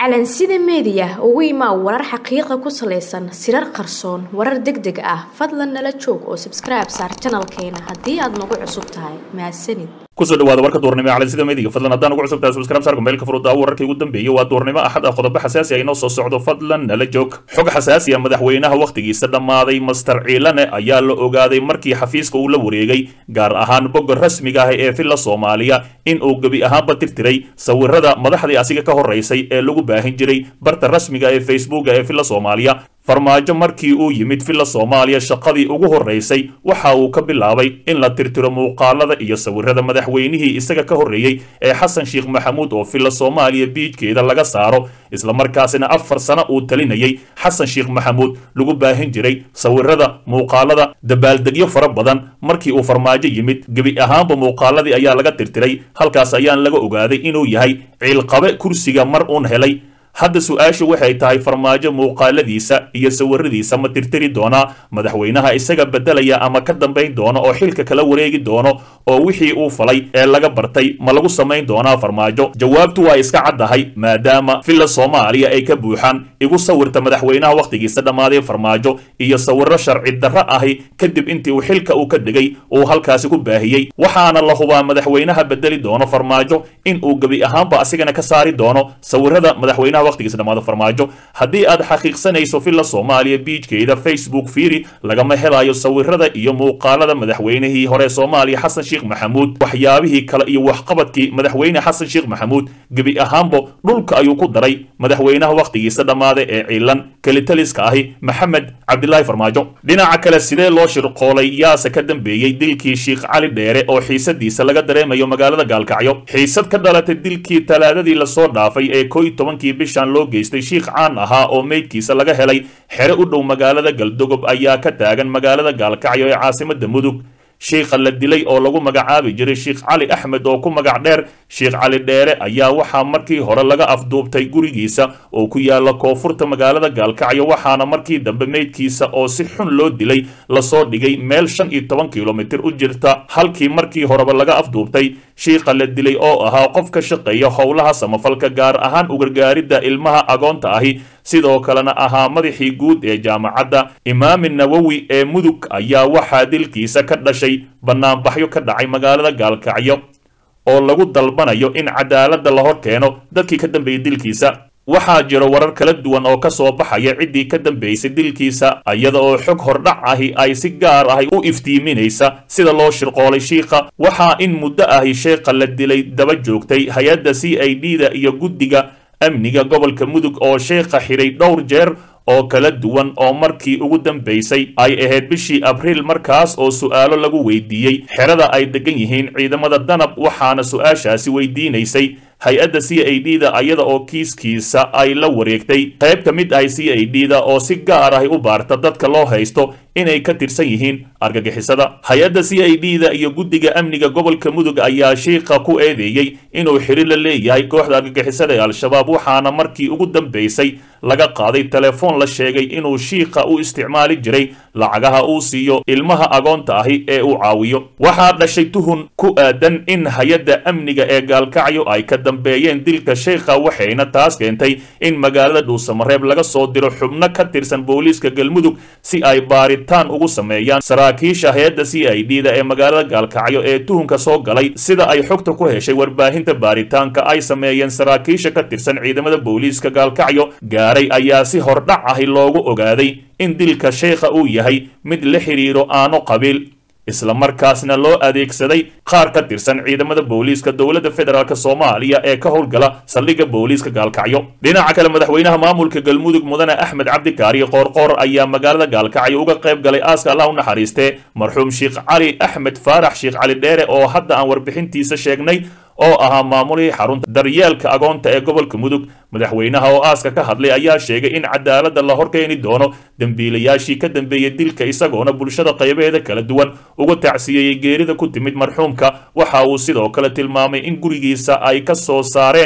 calansida meediya ugu imaa warar xaqiiqa ku salaysan sirar qarsoon warar deg deg ah fadlan nala joog oo sabskribe saar janalkeena haddii aad nagu cusub tahay mahadsanid kusoo dhawaada warka duurnimo ee calansida meediga fadlan haddaan ugu cusubtahay subscribe saarka meelka furudda wararkii ugu dambeeyay waa duurnimo axad ah qodobo xasaasi ah inoo soo socdo fadlan nala joog xog xasaasi ah madaxweynaha wakhtigiisa dhammaaday master ciilane ayaa la ogaaday markii xafiiska uu la wareegay gaar ahaan bogga rasmiga ah ee filla soomaaliya in uu gebi ahaanba tirtiray sawirada madaxdii asiga ka horeysay ee lagu baahin jiray barta rasmiga ee facebooka ee filla soomaaliya farmaajo markii uu yimid filla soomaaliya shaqadii ugu horreysay waxa uu ka bilaabay in la tirtiro muuqaalada iyo sawirada madaxweynihii isaga ka horreeyey ee xasan sheekh maxamuud oo filla soomaaliya biijkeeda laga saaro islamarkaasina afar sano uu talinayay xasan sheekh maxamuud lagu baahin jiray sawirada muuqaalada dabaaldegyo fara badan markii uu farmaajo yimid gebi ahaanba muuqaaladii ayaa laga tirtiray halkaas ayaan laga ogaaday inuu yahay ciilqabe kursiga mar uun helay hadda su-aashu waxay tahay farmaajo muuqaaladiisa iyo sawiradiisa ma tirtiri doonaa madaxweynaha isaga beddelaya ama ka dambayn doono oo xilka kala wareegi doono oo wixii uu falay ee laga bartay ma lagu samayn doonaa farmaajo jawaabtu waa iska caddahay maadaama filla soomaaliya ay ka buuxaan igu sawirta madaxweynaha wakhtigiisa dhammaaday farmaajo iyo sawirro sharci darro ahi kadib intii uu xilka uu ka degay uu halkaasi ku baahiyey waxaana la hubaa madaxweynaha beddeli doono farmaajo in uu gebi ahaanba asigana ka saari doono sawirada madaxweynaha waqtigiisa dhamaado farmaajo haddii aad xaqiiqsanayso filla soomaaliya biijkeeda facebook fiiri lagama helayo sawirada iyo muuqaalada madaxweynihii hore soomaaliya xasan sheekh maxamuud waxyaabihii kale iyo waxqabadkii madaxweyne xasan sheekh maxamuud gebi ahaanbo dhulka ayuu ku daray madaxweynaha wakhtigiisa dhammaada ee ciilan kelitaliska ahi maxamed cabdilaahi farmaajo dhinaca kale sidee loo shirqoolay yaase ka dambeeyey dilkii sheekh cali dheere oo xiisadiisa laga dareemayo magaalada gaalkacyo xiisad ka dhalatay dilkii talaadadii lasoo dhaafay ee ko iyo tobankii bishan loo geystay shiikh caan ahaa oo meydkiisa laga helay xere u dhow magaalada galdogob ayaa ka taagan magaalada gaalkacyo ee caasimada mudug shiikha la dilay oo lagu magacaabi jiray sheekh cali axmed oo ku magac dheer sheekh cali dheere ayaa waxaa markii hore laga afduubtay gurigiisa oo ku yaala koonfurta magaalada gaalkacyo waxaana markii dambe meydkiisa oo si xun loo dilay lasoo dhigay meel shan iyo toban kilomitir u jirta halkii markii horeba laga afduubtay shiikha la dilay oo ahaa qof ka shaqeeya howlaha samafalka gaar ahaan ugargaaridda ilmaha agoonta ahi sidoo kalena ahaa madaxii guud ee jaamacadda imaami nawowi ee mudug ayaa waxaa dilkiisa ka dhashay bannaanbaxyo ka dhacay magaalada gaalkacyo oo lagu dalbanayo in cadaaladda la hor keeno dadkii ka dambeeyey dilkiisa waxaa jiro warar kala duwan oo ka soo baxaya ciddii ka dambaysay dilkiisa iyada oo xog hordhac ahi ay si gaar ahi u iftiiminaysa sida loo shirqoolay shiikha waxaa in muddo ahi sheekha la dilay daba joogtay hay-adda c i d da iyo guddiga amniga gobolka mudug oo sheekha xidhay dhowr jeer oo kala duwan oo markii ugu dambaysay ay ahayd bishii abriil markaas oo su'aalo lagu weydiiyey xerada ay degan yihiin ciidamada danab waxaana su-aashaasi weydiinaysay hay-adda c i d da iyada oo kiiskiisa ay la wareegtay qayb ka mid ahay c i d da oo si gaar ahi u baarta dadka loo haysto inay ka tirsan yihiin argagixisada hay-adda c i d da iyo guddiga amniga gobolka mudug ayaa shiikha ku eedeeyey inuu xiri la leeyahay kooxda argagixisada ee al-shabaab waxaana markii ugu dambaysay laga qaaday telefoon la sheegay inuu shiikha u isticmaali jiray lacagaha uu siiyo ilmaha agoonta ahi ee uu caawiyo waxaa dhashay tuhun ku aadan in hay-adda amniga ee gaalkacyo ay ka dambeeyeen dilka sheikha waxayna taas keentay in magaalada dhuusamareeb laga soo diro xubno ka tirsan booliiska galmudug si ay baaritaan ugu sameeyaan saraakiisha hay-adda c i d da ee magaalada gaalkacyo ee tuhunka soo galay sida ay xogta ku heshay warbaahinta baaritaanka ay sameeyeen saraakiisha ka tirsan ciidamada booliiska gaalkacyo gaaray ayaa si hordhac ahi loogu ogaaday in dilka sheekha uu yahay mid la xidhiiro aano qabiil islamarkaasna loo adeegsaday qaar ka tirsan ciidamada booliiska dowladda federaalk soomaaliya ee ka howlgala saldhigga booliiska gaalkacyo dhinaca kale madaxweynaha maamulka galmudug mudane axmed cabdikaariyo qoorqoor ayaa magaalada gaalkacyo uga qayb galay aaska allah u naxariistee marxuum sheekh cali axmed faarax sheekh cali dheere oo hadda aan warbixintiisa sheegnay oo ahaa maamulihii xarunta daryeelka agoonta ee gobolka mudug madaxweynaha oo aaska ka hadlay ayaa sheegay in cadaaladda la horkeeni doono dembiilayaashii ka dambeeyey dilka isagoona bulshada qaybaheeda kala duwan uga tacsiyeeyey geerida ku timid marxuumka waxa uu sidoo kale tilmaamay in gurigiisa ay ka soo saareen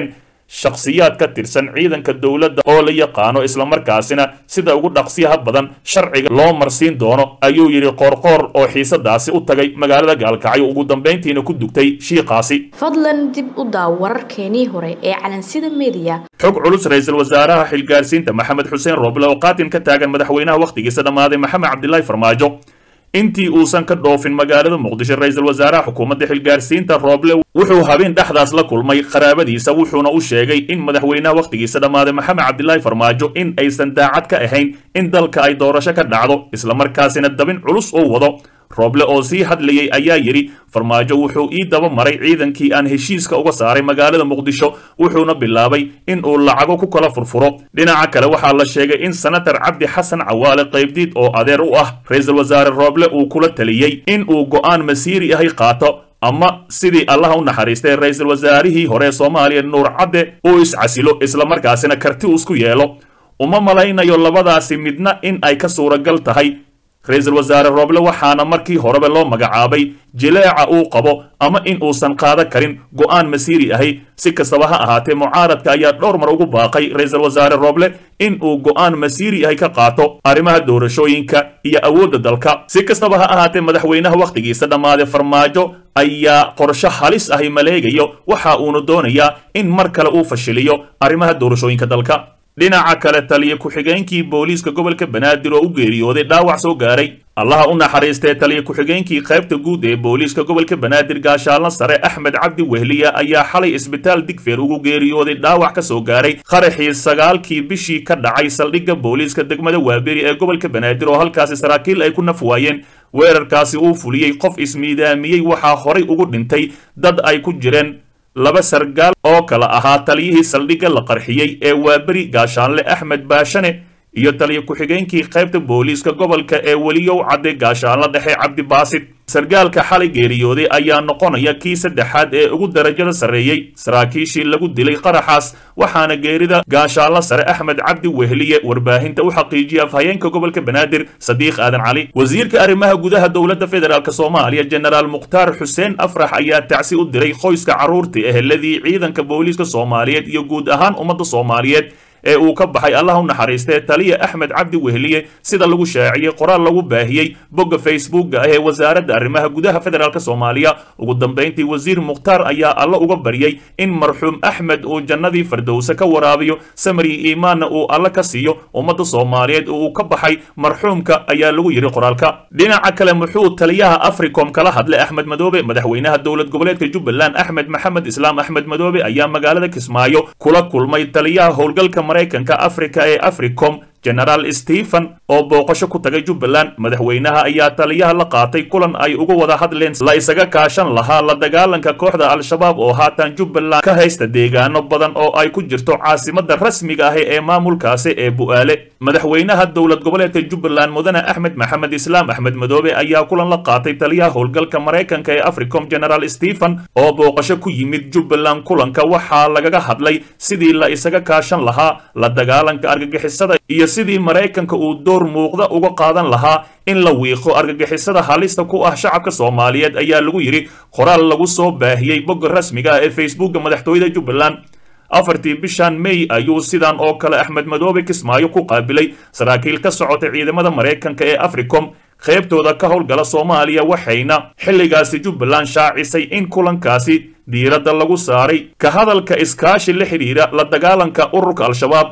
shakhsiyaad ka tirsan ciidanka dowladda oo la yaqaano islamarkaasina sida ugu dhaqsiyaha badan sharciga loo marsiin doono ayuu yidhi qoorqoor oo xiisadaasi u tagay magaalada gaalkacyo ugu dambayntiina ku dugtay shiiqaasi fadlan dib u daaw wararkeenii hore ee calansida mediya xog culus ra-iisul wasaaraha xilgaarsiinta maxamed xuseen rooble oo qaatim ka taagan madaxweynaha wakhtigiisa dhammaaday maxamed cabdilaahi farmaajo intii uusan ka dhoofin magaalada muqdisho ra-iisul wasaaraha xukuumadda xilgaarsiinta rooble wuxuu habeen dhexdaas la kulmay qaraabadiisa wuxuuna u sheegay in madaxweynaha wakhtigiisa dhammaaday maxamed cabdilaahi farmaajo in aysan daacad ka ahayn in dalka ay doorasho ka dhacdo islamarkaasina dabin culus oo wado rooble oo sii hadlayay ayaa yidhi farmaajo wuxuu ii daba maray ciidankii aan heshiiska uga saaray magaalada muqdisho wuxuuna bilaabay in uu lacago ku kala furfuro dhinaca kale waxaa la sheegay in senatar cabdi xasan cawaale qaybdiid oo adeer u ah ra-iisul wasaare rooble uu kula taliyey in uu go'aan masiiri ahay qaato ama sidii allaha u naxariistay ra-iisul wasaarihii hore soomaaliya nuur cadde uu iscasilo islamarkaasina karti uu isku yeelo uma malaynayo labadaasi midna in ay ka suuragal tahay ra-iisul wasaare rooble waxaana markii horeba loo magacaabay jileeca uu qabo ama in uusan qaadan karin go'aan masiiri ahi si kastaba ha ahaatee mucaaradka ayaa dhowr mar ugu baaqay ra-iisul wasaare rooble in uu go'aan masiiri ahi ka qaato arrimaha doorashooyinka iyo awoodda dalka si kastaba ha ahaatee madaxweynaha wakhtigiisa dhammaaday farmaajo ayaa qorsho halis ahi maleegayo waxa uuna doonayaa in mar kale uu fashiliyo arrimaha doorashooyinka dalka dhinaca kale taliya ku-xigeenkii booliiska gobolka banaadir oo u geeriyooday dhaawac soo gaaray allaha u naxariistee taliya ku-xigeenkii qaybta guud ee booliiska gobolka banaadir gaashaalna sare axmed cabdi wehliya ayaa xalay isbitaal digfeer ugu geeriyooday dhaawac ka soo gaaray qaraxii sagaalkii bishii ka dhacay saldhigga booliiska degmada waaberi ee gobolka banaadir oo halkaasi saraakiil ay ku naf waayeen weerarkaasi uu fuliyey qof ismiidaamiyey waxaa horay ugu dhintay dad ay ku jireen laba sargaal oo kala ahaa taliyihii saldhigga la qarxiyey ee waaberi gaashaanle axmed baashane iyo taliya ku-xigeenkii qaybta booliiska gobolka ee weliyow cadde gaashaanle dhexe cabdibaasid sargaalka xalay geeriyooday ayaa noqonaya kii saddexaad ee ugu darajada sarreeyey saraakiishii lagu dilay qaraxaas waxaana geerida gaashaanle sare axmed cabdi wehliye warbaahinta u xaqiijiyay afhayeenka gobolka banaadir sadiiq aadan cali wasiirka arrimaha gudaha dowladda federaalk soomaaliya jenaraal mukhtaar xuseen afrax ayaa tacsi u diray qoyska carruurta eheladii ciidanka booliiska soomaaliyeed iyo guud ahaan ummadda soomaaliyeed ee uu ka baxay allah u naxariistee taliya axmed cabdi wehliye sida lagu shaaciyey qoraal lagu baahiyey bogga facebookga ah ee wasaaradda arrimaha gudaha federaalk soomaaliya ugu dambayntii wasiir mukhtaar ayaa alla uga baryey in marxuum axmed uu jannadii fardowse ka waraabiyo samri iimaanna uu alla ka siiyo ummadda soomaaliyeed oo uu ka baxay marxuumka ayaa lagu yidhi qoraalka dhinaca kale muxuu taliyaha africom kala hadlay axmed madoobe madaxweynaha dowlad goboleedka jubbaland axmed maxamed islaam axmed madoobe ayaa magaalada kismaayo kula kulmay taliyaha howlgalka maraykanka afrika ee africom genaraal stephen oo booqasho ku tagay jubbaland madaxweynaha ayaa taliyaha la qaatay kulan ay uga wada hadleen la isaga kaashan lahaa la dagaalanka kooxda al-shabaab oo haatan jubbaland ka haysta deegaano badan oo ay ku jirto caasimada rasmiga ahi ee maamulkaasi ee bu'aale madaxweynaha dowlad goboleedka jubbaland mudane axmed maxamed islaam axmed madoobe ayaa kulan la qaatay taliyaha howlgalka maraykanka ee africom genaraal stephen oo booqasho ku yimid jubbaland kulanka waxaa lagaga hadlay sidii la isaga kaashan lahaa la dagaalanka argagixisada iyo sidii maraykanka uu door muuqda uga qaadan lahaa in la wiiqo argagixisada halista ku ah shacabka soomaaliyeed ayaa lagu yidhi qoraal lagu soo baahiyey bogga rasmiga ah ee facebookga madaxtooyada jubbaland afartii bishan may ayuu sidan oo kale axmed madoobe kismaayo ku qaabilay saraakiil ka socotay ciidamada maraykanka ee africom qaybtooda ka howlgala soomaaliya waxayna xilligaasi jubbaland shaacisay in kulankaasi diiradda lagu saaray ka hadalka iskaashi la xidhiira la dagaalanka ururka al-shabaab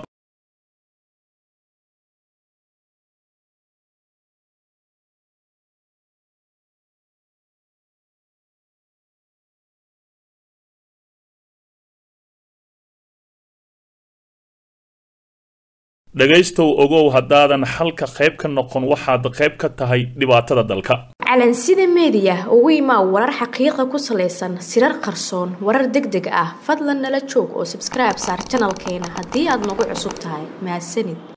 dhegaystow ogow haddaadan xalka qayb ka noqon waxaad qayb ka tahay dhibaatada dalka calansida meediya ugu imaa warar xaqiiqa ku salaysan sirar qarsoon warar deg deg ah fadlan nala joog oo sabskribe saar janalkeena haddii aad nagu cusub tahay mahadsanid